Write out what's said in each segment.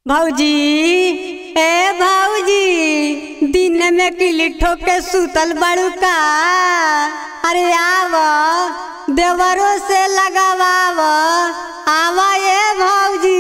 भौजी ए भौजी दिन में किली ठोके सुतल बड़ू का अरे आव देवरों से लगावाव आवा ए भौजी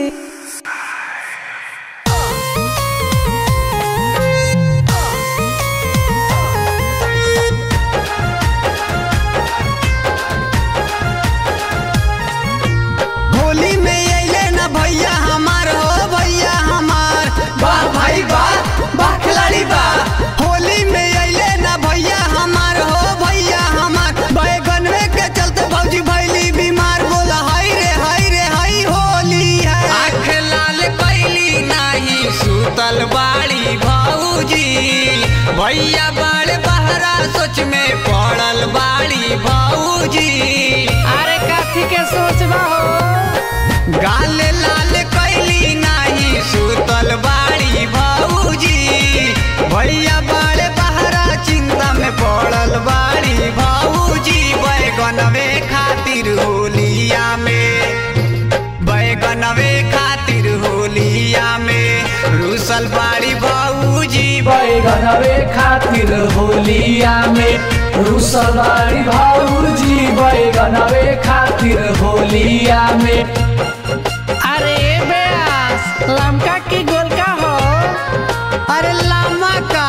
होली में अइले ना भैया हमार हो भैया हमार वाह भाई वाह वाह खिलाड़ी वाह होली में अइले ना भैया हमार हो भैया हमार बैगन में के चलते भौजी भैली बीमार बोला हाय रे हाय रे हाय होली है आँख लाल कैली नाही सुतल बाड़ी भौजी भैया बाड़ बहरा सोच में पड़ल बाड़ी भौजी अरे काथी के सोचबा हो गाल लाल कैली नाही सुतल बाड़ी भौजी भैया बाड़े बहरा चिंता में पड़ल बाड़ी भौजी बैगनवे खातिर होलिया में बैगनवे खातिर होलिया में रूसल बाड़ी भौजी बैगनवे खातिर होलिया में रुसलवाड़ी भौजी बैगनवे खातिर होलिया में अरे बेस लमका की गोलका हो अरे लामा का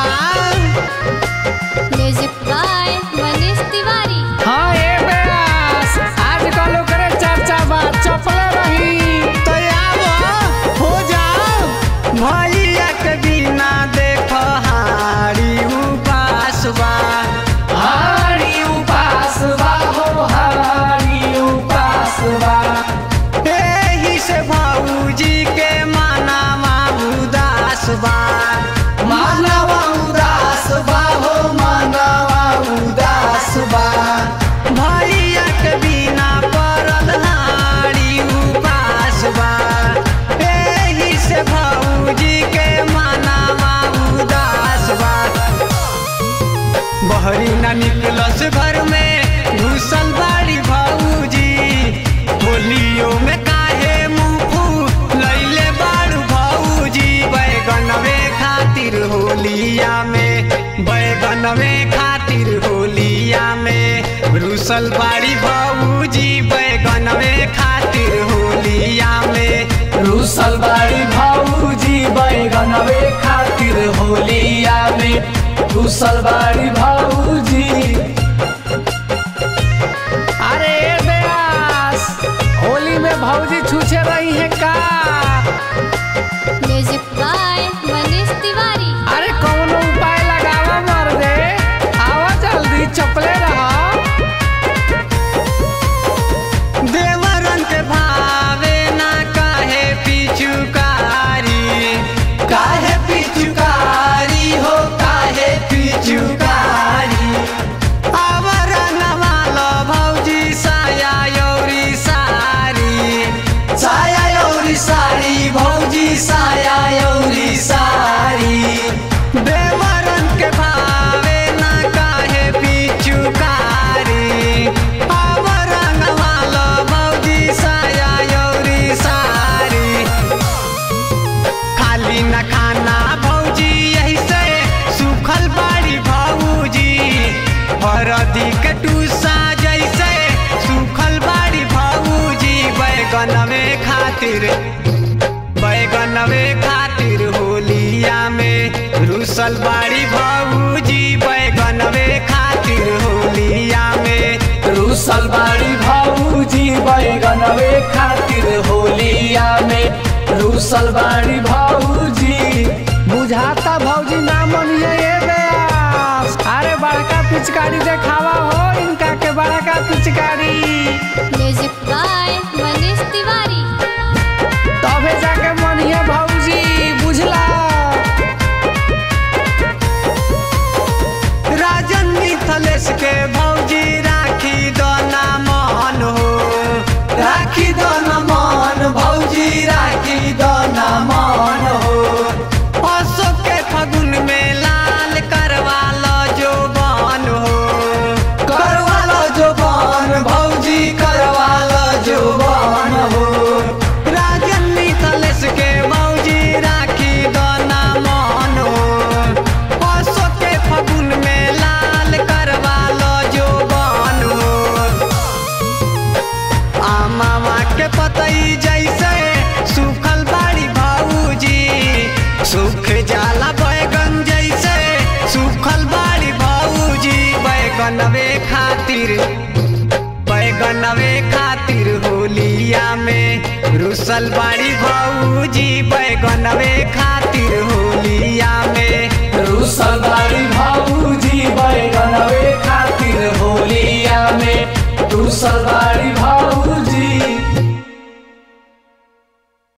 म्यूजिक बाय मनीष तिवारी हाँ ए बेस आजकल ओकरे चर्चा बा चपले रही तो आवो हो जाओ भैया के बिना देखो हारी उपास बा हारी उपास बा हो हारी उपास बा एही से भौजी के मानावा उदास बा मानवा उदास बा हो मानवा उदास बा भैया के बिना पड़ल हारी उपास बा एही से भौजी के मानावा उदास बा बहरी ना निकलस घर में घुसल बाड़ी भौजी होलियो में काहे मुंह लैले बाड़ू भौजी बैगनवे खातिर होलिया में बैगनवे खातिर होलिया में रुसल बाड़ी भौजी बैगनवे खातिर होलिया में रूसल बाड़ी भौजी बैगनवे खातिर होलिया में रूसल बाड़ी भौजी अरे बेस होली में भौजी छूछे रही है का म्यूजिक बाय मनीष तिवारी अरे कौनो उपाय लगावा मर दे आवा जल्दी चपले रहा देवरन के भावे ना काहे पिचुकारी काहे पिचुकारी हो काहे पिचुकारी आवरण वालो भौजी साया यौरी सारी साया यौरी साड़ी भौजी साया यौरी साड़ी देवरन के भावे ना काहे पिचुकारी आवरण वालो भौजी साया यौरी सारी खाली न खाना भौजी यही से सुखल बाड़ी भौजी हरदी के टूसा जैसे सुखल बाड़ी भौजी बैगनवे खातिर बैगनवे खातिर होलिया में रुसल बाड़ी भौजी बैगनवे खातिर होलिया में रूसल बाड़ी भौजी बैगनवे खातिर होलिया में रूसल बाड़ी भौजी बुझाता भौजी ना मनिए ये बेस अरे बड़का पिचकारी देखावा हो इनका के बड़का पिचकारी म्यूजिक बाय मनीष तिवारी तबे जाके मनिए भौजी बुझला राजन मिथलेश के भौजी राखी दोना मन हो राखी दो न मन भौजी राखी दो न मन हो अशोक के फगुन में लाल करवा लो जो बन हो करवालो जो बन भौजी करवालो जो बन हो राजन मिथलेश के भौजी के पतई जैसे सूखल बाड़ी भाऊजी सूख जाला बैगन जैसे सूखल बाड़ी भाऊजी बैगनवे खातिर बैगनवे खातिर होलिया में रुसल बाड़ी भाऊजी बैगनवे खातिर होलिया